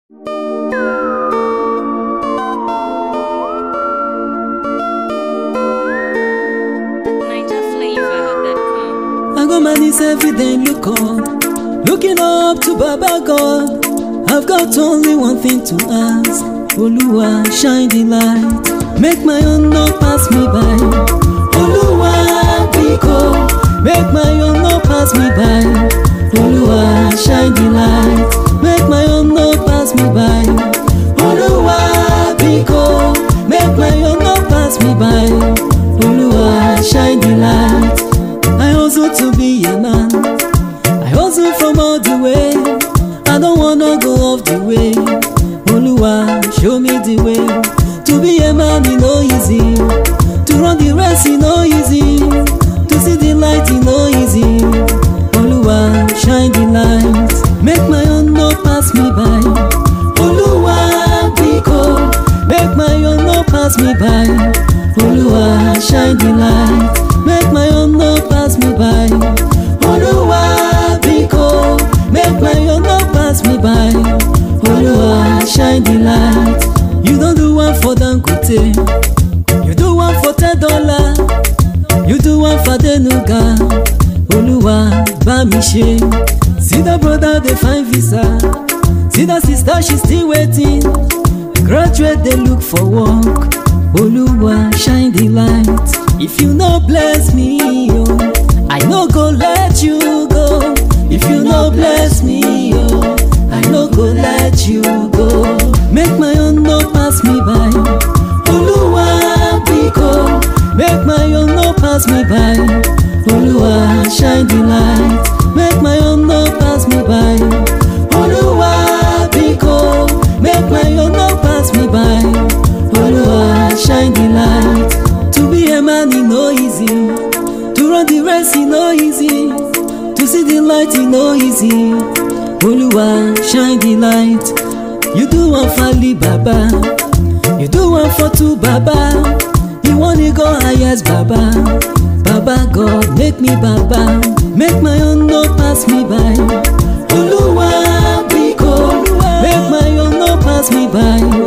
NigerFlavor.com. I got my knees every day, look up, looking up to Baba God. I've got only one thing to ask. Oluwa, shine the light, make my own no pass me by. Oluwa, biko, make my own no pass me by. Oluwa, shine the light, make my own no pass me by. Oluwa, biko, make my own no pass me by. Oluwa, shine the light. I hustle to be a man. I hustle from all the way. I don't wanna go off the way. Oluwa, show me the way. To be a man, it no easy. To run the race, it no easy. To see the light, it no easy. Oluwa, shine the light. Make my own no pass me by. Oluwa, biko, make my own no pass me by. Oluwa, shine the light. Make my own no pass me by. Oluwa, biko, make my own no pass me by. Oluwa, shine the light. You don't do one for Dangote, you do one for ten dollar, you do one for Denuga. Oluwa, bá mi ṣe. See that brother dey find visa, see that sister she still waiting. Graduate dey look for work. Oluwa, shine the light. If you no bless me, oh, I no go let you go. If you no bless me, oh, I no go let you go. Make my own no pass me by. Oluwa, biko, make my own no pass me by. Oluwa, shine the light. Make my own no pass me by. Oluwa, biko, make my own no pass me by. Oluwa, shine the light. To be a man, e no easy. To run the race, e no easy. To see the light, e no easy. Oluwa, shine the light. You do one for Ali Baba. You do one for two Baba. You want to go highest Baba. Baba God, make me Baba. Make my own no pass me by. Oluwa, biko, make my own no pass me by.